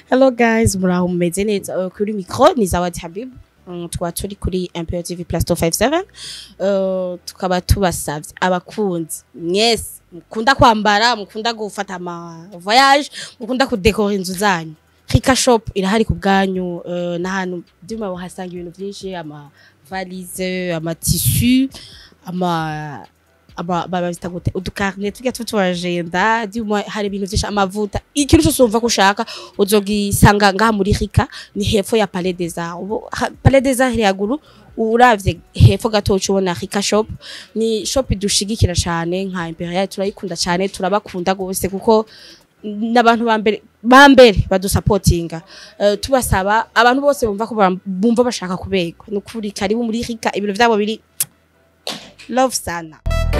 Hello guys, muraho mumeze neza uh, kuri micro ni Zawadi Habib. Um, tukaba turi kuri MPO TV Plus 257 uh, tukaba tubasavye abakunzi mwese mukunda kwambara mukunda gufata ama voyage mukunda kudekora inzu zanyu Rika Shop irahari ku bwanyu uh, n'ahantu byuma bahasanga ibintu byinshi ama valise ama tissu ama aba babita gute udukarne tujya tutubajenda dyuma hari ibintu byinshi amavuta ikintu cyose wumva ko ushaka uzogisanga ngaha muri Rika ni hepfo ya Palais des Arts ubu ha- Palais des Arts yaguru uravye hepfo gato ucubona Rika Shop ni shop dushigikira cyane nka Imperial turayikunda cyane turabakunda gose kuko n'abantu bambere bambere badusapotinga uh, tubasaba abantu bose bumva ko bam- bumva bashaka kubegwa nukuri karibu muri Rika ibiro vyabo biri love sana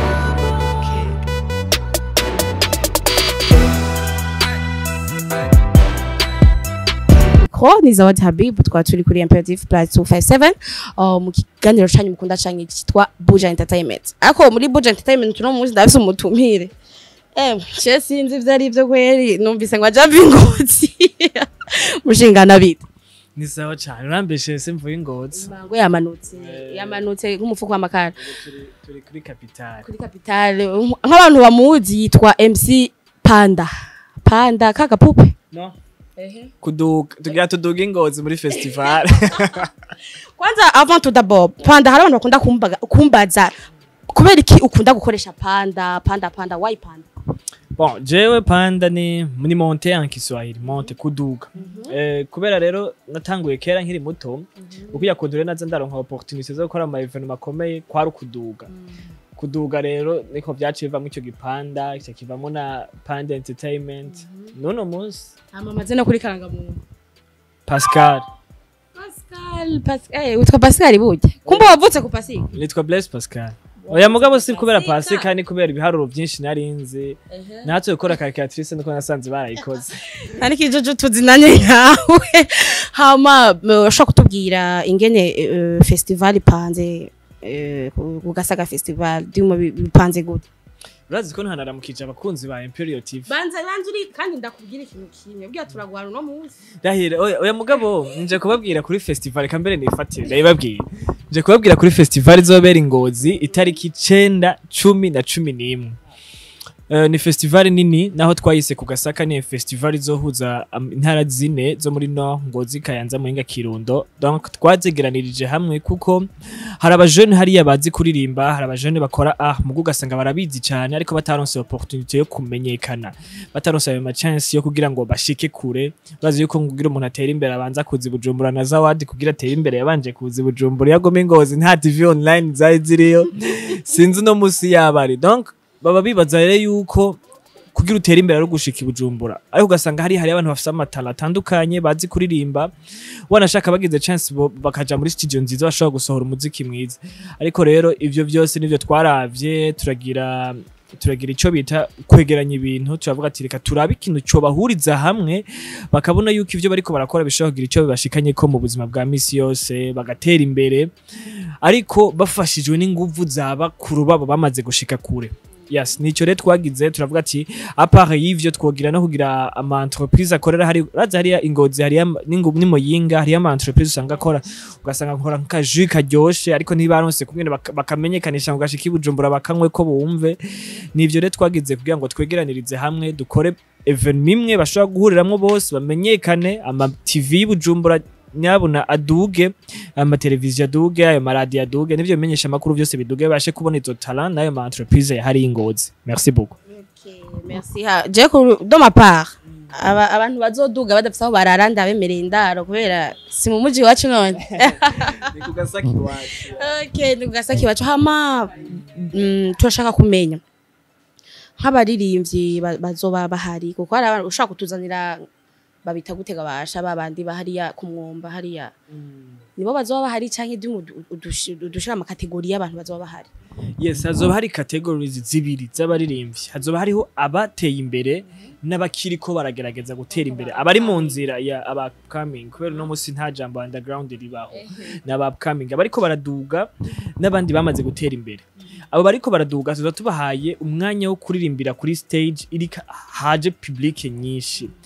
ko ni Zawadi Habib twaba turi kuri Imperative Plus 257 uh, mu kiganiro canyu mukunda canke cyitwa Buja Entertainment ariko muri Buja Entertainment tuno munsi ndafise umutumire eh je sinzi ivyo ari byo kweri numvise ngo aja bingozi mushingana bita ni sawa cyane urambeshe se mvuye ingozi mango yamanutse Eh. yamanutse nk'umufuko w'amakara turi turi kuri kapitali kuri capitale nk'abantu bamuzi yitwa MC Panda Panda kagapupe no kuduga tugira tuduga ingozi muri festival kwanza avant tout d'abord panda hari abantu bakunda kumbaga- kumbaza kubera iki ukunda gukoresha panda panda panda why panda bon jewe panda ni ni monte en Kiswahili monte kuduga eh kubera rero natanguye kera nkiri muto ukuya kudure naza ndaronka opportunité zo gukora ama evenement makomeye kwari kuduga kuduga rero niko byaciye bivamo icyo gipanda icyo kivamo na panda entertainment none munsi amamaze no kuri karangamuntu Pascal Pascal Pascal eh utwa Pascal bujye kumba wavutse ku Pascal nitwa Blaise Pascal oya mugabo si kubera pasika ni kubera ibiharuro byinshi nari nzi natwe gukora calculatrice niko nasanze barayikoze nani kijojo tuzinanye nkawe hama uh, ushobora kutubwira ingene uh, festival ipanze uh, ku- ku Gasaga festival dimo bipanze gute urazi ko ntanaramukije abakunzi ba Imperial TV banza banza uri kandi ndakubwira ikintu kimwe bwira turagwana no munsi Rahire oya oya mugabo nje kubabwira kuri festival reka mbere nifatire ndabibabwira nje kubabwira kuri festival izobera ingozi itariki icenda cumi na cumi n'imwe Uh, ni festival nini naho twayise ku gasaka ni festival izohuza am- intara zine zo muri no ngozi kayanza muhinga kirundo donc twazegeranirije hamwe kuko hari abajene hariya bazi kuririmba hari abajene bakora ah mugu ugasanga barabizi cyane ariko bataronse opportunité yo kumenyekana bataronse ayo machance yo kugira ngo bashike kure bazi yuko kugira umuntu atera imbere abanza kuzi bujumbura na zawadi kugira atere imbere yabanje kuzi bujumbura yagome ngozi nta tv online zari ziriyo sinzi no musi yabari donc baba bibaza rero yuko kugira utere imbere ari gushika i bujumbura ariko ugasanga hari hari abantu bafite amatara atandukanye bazi kuririmba wanashaka bagize chance bo- bakaja muri studio nziza bashobora gusohora umuziki mwiza ariko rero ivyo byose nivyo twaravye turagira turagira icyo bita kwegeranya ibintu turavuga ati reka turabe ikintu cyo bahuriza hamwe bakabona yuko ivyo bariko barakora bishobora kugira icyo bibashikanye ko mu buzima bwa misi yose bagatera imbere ariko bafashijwe n'inguvu za bakuru babo bamaze gushika kure yes nico rero twagize turavuga ati apart y'ivyo twogira no kugira ama entreprise akorera hari raza hariya ingozi hariya n'ingu n'imuyinga hariya ama entreprise usanga akora ugasanga nkora nka jus karyoshe ariko ntibaronse kumwe baka- bakamenyekanisha ngo gashika ibujumbura bakanywe ko bumve nivyo rero twagize kugira ngo twegeranirize hamwe dukore even imwe bashobora guhuriramwo bose bamenyekane ama TV y'Ibujumbura nyabuna aduge amateleviziyo aduge ayo maradiyo aduge n'ivyo bimenyesha amakuru byose biduge bashe kubona izo talent n'ayo ma entreprise yahari ingozi merci beaucoup Okay, merci ha je ku do ma part aba abantu bazoduga badafite aho barara ndabemereye indaro kubera si mu muji wacu none ni ku gasaki wacu okay ni gasaki wacu hama mm, turashaka kumenya nk'abaririmbyi ba- bazoba bahari kuko hari abantu ushaka kutuzanira babita gutega basha babandi bahariya ku mwomba hariya nibo bazoba bahari canke dimo udushira amakategori y'abantu bazoba bahari yes hazoba hari categories zibiri z'abaririmbyi hazoba hariho abateye imbere n'abakiriko baragerageza gutera imbere abari mu nzira ya aba upcoming kubera uno munsi nta jambo underground ribaho n'aba upcoming abariko baraduga n'abandi bamaze gutera imbere abo bariko baraduga tuza tubahaye umwanya wo kuririmbira kuri stage iri haje public nyinshi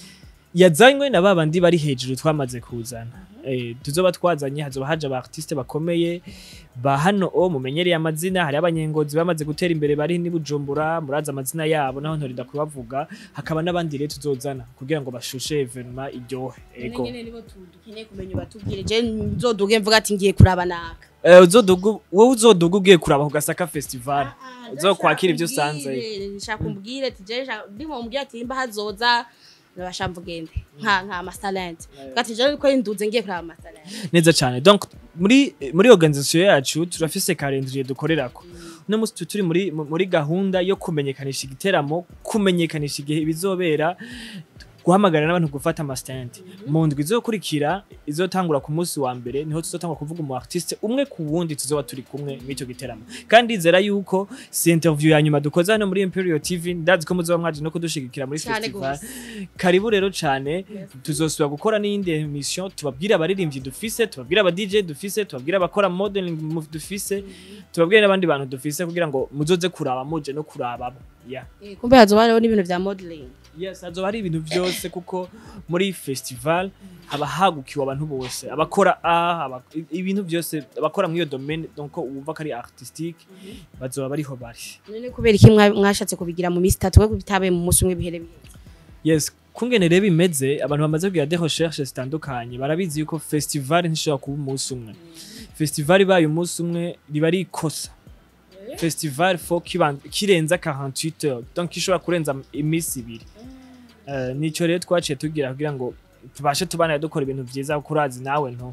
yazanywe na babandi bari hejuru twamaze kuzana eh, tuzoba twazanye hazoba haje aba artiste bakomeye ba hano o mumenyereye amazina hari abanyengozi bamaze gutera imbere bari ni Bujumbura muraza amazina yabo naho ntorinda kubavuga hakaba n'abandi rero tuzozana kugira ngo bashushe evenement iryohe ego nyene nibo dukeneye kumenya batubwire je nzoduge mvuga ati ngiye kuraba naka Eh, uzodugu wowe uzoduga ugiye kuraba ku Gasaka festival uzokwakira ibyo usanze nshaka umbwire ati je ndimo umbwire ati imba hazoza nabashamva ugende nka nka masterland gati je ko induze ngiye kuraba masterland neza cyane donc muri muri organisation yacu turafise calendrier dukorerako no musi tu- turi muri mu- muri gahunda yo kumenyekanisha igiteramo kumenyekanisha igihe bizobera guhamagarira n'abantu gufata amastand mu ndwi izokurikira izotangura ku munsi wa mbere niho tuzotangura kuvuga umu artiste umwe ku wundi tuzoba turi kumwe mw'icyo giteramo kandi nzera yuko si interview ya nyuma dukoze hano muri Imperial TV ndazi ko muzoba mwaje no kudushigikira muri cyane festival gose karibu rero cyane tuzosubira gukora n'iyindi emission tubabwire abaririmbyi dufise tubabwire aba DJ dufise tubabwire abakora modeling mu- dufise tubabwire n'abandi bantu dufise kugira ngo muzoze kuraba muje no kurababo yeah. Eh, kumbe hazoba hariho n'ibintu vya modeling yes hazoba hari ibintu byose kuko muri festival haba hagukiwe abantu bose abakora a aba, ibintu byose abakora muri iyo domaine donc wumva ko ari artistique bazoba bariho bari none kubera iki mwa- mwashatse kubigira mu minsi itatu we bitabe mu munsi umwe bihere bihere yes kungene rero bimeze abantu bamaze kugira des recherches zitandukanye barabizi yuko festival ntishobora kuba umunsi umwe festival ibaye umunsi umwe riba ari ikosa festival fo kiban- kirenza 48 heures donc ishobora kurenza iminsi ibiri Eh, nico rero twaciye tugira kugira ngo tubashe tubana dukora ibintu vyiza kuko urazi nawe nto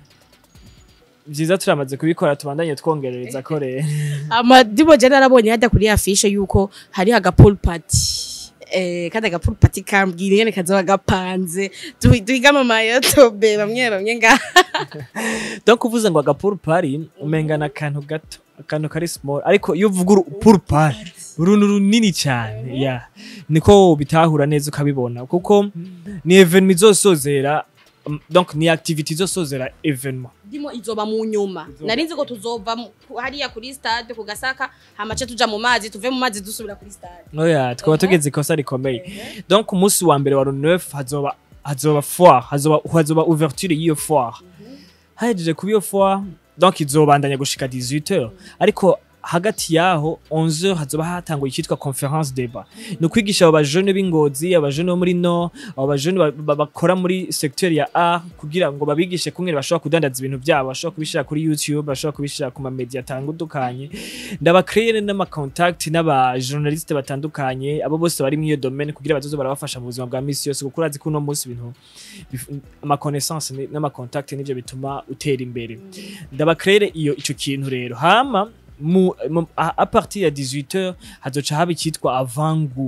vyiza turamaze kubikora tubandanye twongerereza ko rero amadibo je narabonye hajya kuri afishe yuko hari aga pool party eh kandi aga pool party kambwira nyene kazoba gapanze Du- duhiga mu mayotobe bamwe bamwe nga donc uvuze ngo agapuru pari umengana akantu gato akantu kari small ariko iyo uvuga urupuru pari uruntu runini cyane ya niko bitahura neza ukabibona kuko ni evenement izosozera um, donc ni activity izosozera evenement ndimo izoba mu nyuma Izoba- narinzi ko tuzova mu- ku- hariya kuri stade ku gasaka hamace tuja mu mazi tuve mu mazi dusubira kuri stade oya twaba tugeze ikosa rikomeye donc umunsi wa mbere wa neuf hazoba hazoba foire hazoba hazoba ouverture y'iyo foire hahejeje kuba iyo foire donc izobandanya gushika 18 heures ariko hagati yaho 11 heures hazoba hatanguye icyitwa conference débat ni ukwigisha abo bajene b'ingozi abajene bo muri no abo bajene ba- ba- bakora muri secteur ya art kugira ngo babigishe kumwe bashobora kudandaza ibintu byabo bashobora kubishira kuri youtube bashobora kubishira ku mamedia atandukanye ndabakreye n'amacontact n'abajournaliste batandukanye abo bose bari muri iyo domaine kugira bazoze barabafasha mu buzima bwa misi yose kuko urazi ko uno munsi ibintu bif- amaconnaissance ni- n'amacontact nivyo bituma utera imbere ndabakrere iyo ico kintu rero hama mu, mu a, a partir ya 18h hazoca haba icyitwa avangu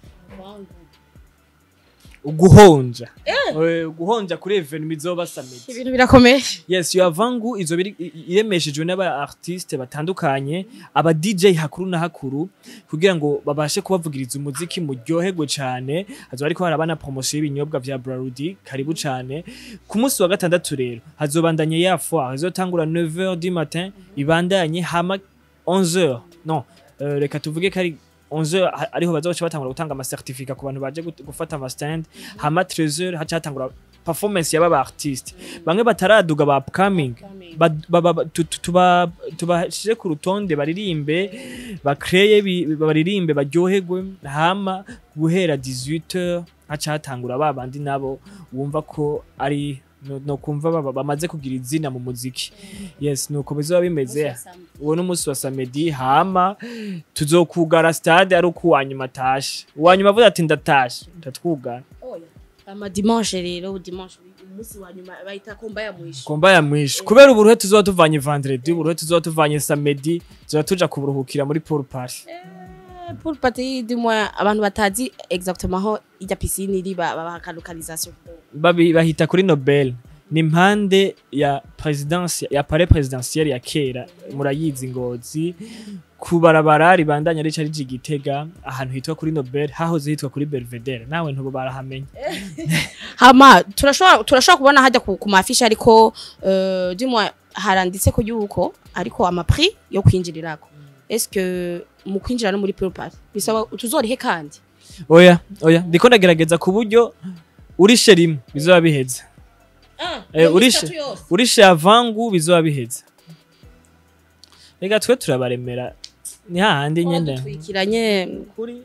uguhonja Eh, uguhonja kuri evenement izoba summit ibintu birakomeye yes iyo avangu izo biri i- iremeshejwe n'aba artiste batandukanye aba DJ hakuru na hakuru kugira ngo babashe kubavugiriza umuziki muryoherwe cyane hazoba ariko harabana promotion y'ibinyobwa vya Brarudi karibu cyane ku munsi wa gatandatu rero hazobandanye ya foire izotangura 9h du matin ibandanye hama 11h non euh, reka tuvuge kari 11h ha- ariho bazoca batangura gutanga ama certificat ku bantu baje gut- gufata ama stand hama 13h haca hatangura performance y'aba artiste bamwe bataraduga ba upcoming ba- ba- ba- tu- tu- tuba- tubashire ku rutonde baririmbe bakreye bi- baririmbe baryoherwe hama guhera 18h haca hatangura ba bandi nabo wumva ko ari no, no kumva baba- bamaze kugira izina mu muziki yes nuko bizoba bimeze uwo ni umunsi wa samedi hama tuzokugara stade ari uko uwanyuma atashe uwanyuma avuze ati ndatashe ndatwugara ama dimanche rero dimanche umunsi wa nyuma bayita komba ya mwisho komba ya mwisho kubera uburuhe tuzoba tuvanye vendredi uburuhe tuzoba tuvanye samedi tuzoba tuja kuburuhukira muri pool party pour party du moins abantu batazi exactement aho ijya piscine iri ba- babaha ka localisation Babi- bahita kuri nobel ni impande ya presidence ya pare presidentielle ya kera murayizi ngozi ku barabara ribandanya rica rija igitega ahantu hitwa kuri nobel hahoze hitwa kuri belvedere nawe ntubo barahamenya hama turashobora turashobora kubona hajya ku, ku mafishi ariko euh, du moins haranditse ko yuko ariko ama prix yo kwinjirirako est-ce que mu kwinjira no muri pool party bisaba tuzorihe kandi oya oya ndiko ndagerageza ku buryo urishe rimwe bizoba biheze Ah, Eh, iyo urishe mitatu yose. urishe avangu bizoba biheze reka twe turabaremera ni hahandi nyene Wadutwikiranye kuri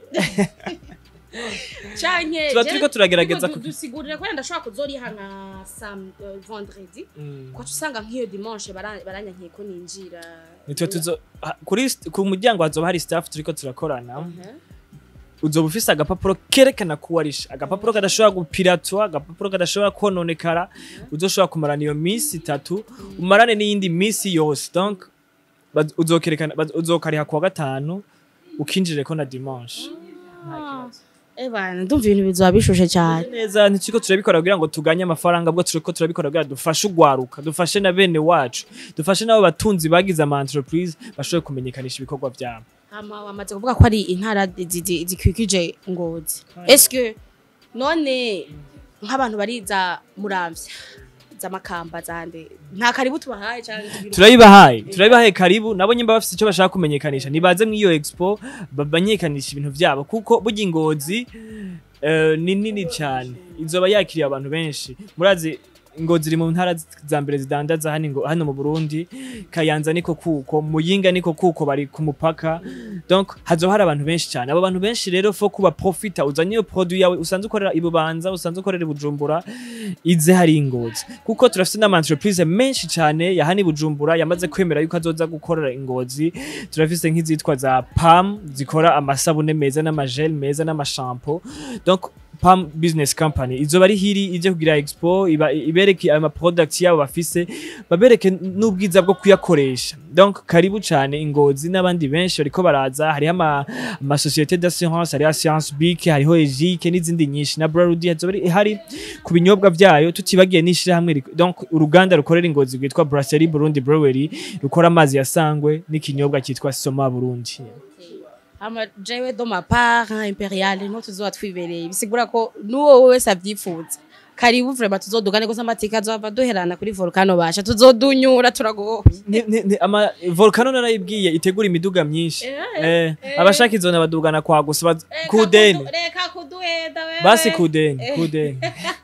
canke Tuba je- turiko turagerageza turiko ku- dusigurira ko ndashobora kuzoriha nka sam eh, vendredi Mm. kwacu usanga nk'iyo dimanche bara- baranyankiye ko ninjira nitwe tuzo ha- kuri st- ku muryango hazoba hari staff turiko turakorana Mhm. uzoba ufise agapapuro kerekana ko warishe agapapuro kadashobora gupiratwa agapapuro kadashobora kononekara uzoshobora kumarana iyo minsi itatu umarane n'iyindi minsi yose donc baz- uzokerekana baz- uzokariha kuwa gatanu ukinjireko na dimanche Nta kibazo. ebana ndumva ibintu bizoba bishushe cyane neza ntituriko turabikora kugira ngo tuganye amafaranga bwo turiko turabikora kugira dufashe ugwaruka dufashe na bene wacu dufashe n'abo batunzi bagize ama entreprise bashobore kumenyekanisha ibikorwa vyabo hama wamaze kuvuga ko ari intara zi- zi- zikwikije ngozi eske none nk'abantu bariza muramvya z'amakamba zande nta karibu tubahaye cyangwa turayibahaye turayibahaye karibu nabo nyimba bafise icyo bashaka kumenyekanisha nibaze mw'iyo expo bamenyekanisha ibintu vyabo kuko burya ingozi eh, ni nini cyane izoba yakiriye abantu benshi murazi ingozi iri mu ntara za mbere zidandaza hano ingo- hano mu Burundi Kayanza niko kuko Muyinga niko kuko bari ku mupaka donc hazoba hari abantu benshi cyane abo bantu benshi rero fo kuba profita uzanye iyo produit yawe usanzwe ukorera ibubanza usanzwe ukorera i Bujumbura ize hari ingozi kuko turafite n'ama entreprise menshi cyane ya hano i Bujumbura yamaze kwemera yuko azoza gukorera ingozi turafise nk'izitwa za PAM zikora amasabune meza n'amagel meza n'amashampo donc Pam Business Company izoba ari hiri ije kugira expo iba ibereke ama products yabo bafise babereke n'ubwiza bwo kuyakoresha donc karibu cyane ingozi n'abandi benshi bariko baraza hariho ama, ama société d'assurance hariho Assurance Bic hariho Egique n'izindi nyinshi na Braludi hazoba ari- hari ku binyobwa vyayo tutibagiye n'ishirahamwe rik- donc uruganda rukorera ingozi rwitwa Brasserie Burundi Brewery rukora amazi ya sangwe n'ikinyobwa cyitwa Soma Burundi hama jewe do ma part nka imperial no tuzoba twibereye bisigura ko n'uwo wese avyifuza karibu vraiment tuzodugane gusa amatika azova duherana kuri volcano basha tuzodunyura turagoye Ni- ni- ni- ama volcano narayibwiye itegura imiduga myinshi eh, abashaka izona badugana kwa gusa baz- kudeni reka kuduhenda wewe basi kudeni kudeni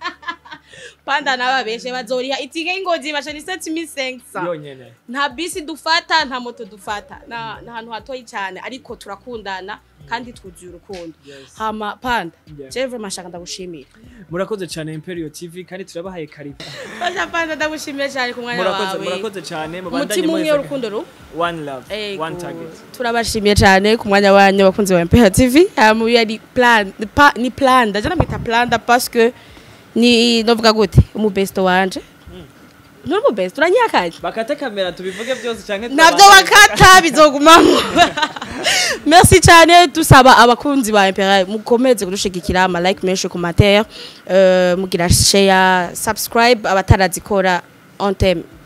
panda n'ababeshe bazoriha itike y'ingozi basha ni 7500 yonyene nta bisi dufata nta moto dufata na na ahantu hatoyi cyane ariko turakundana kandi twuzuye urukundo hama panda Yeah. jewe vraiment shaka ndagushimira murakoze cyane Imperial TV kandi turabahaye karibu basha panda ndagushimiye cyane ku mwanya murakoze wawe murakoze cyane mubandanye umutima umwe muheza- w'urukundo ru one love Ego. one target turabashimiye cyane ku mwanya wanyu bakunzi ba MPH TV hama uyu ari plan pa, ni plan ndaje namwita plan parce que ni novuga gute umubesto wanje Nuri mu best uranyakaje bakate kamera tubivuge byose canke nabyo bakata bizogumamo merci cyane dusaba abakunzi ba impera mukomeze kudushigikira ama like menshi ku matere mugira share subscribe abatarazikora on time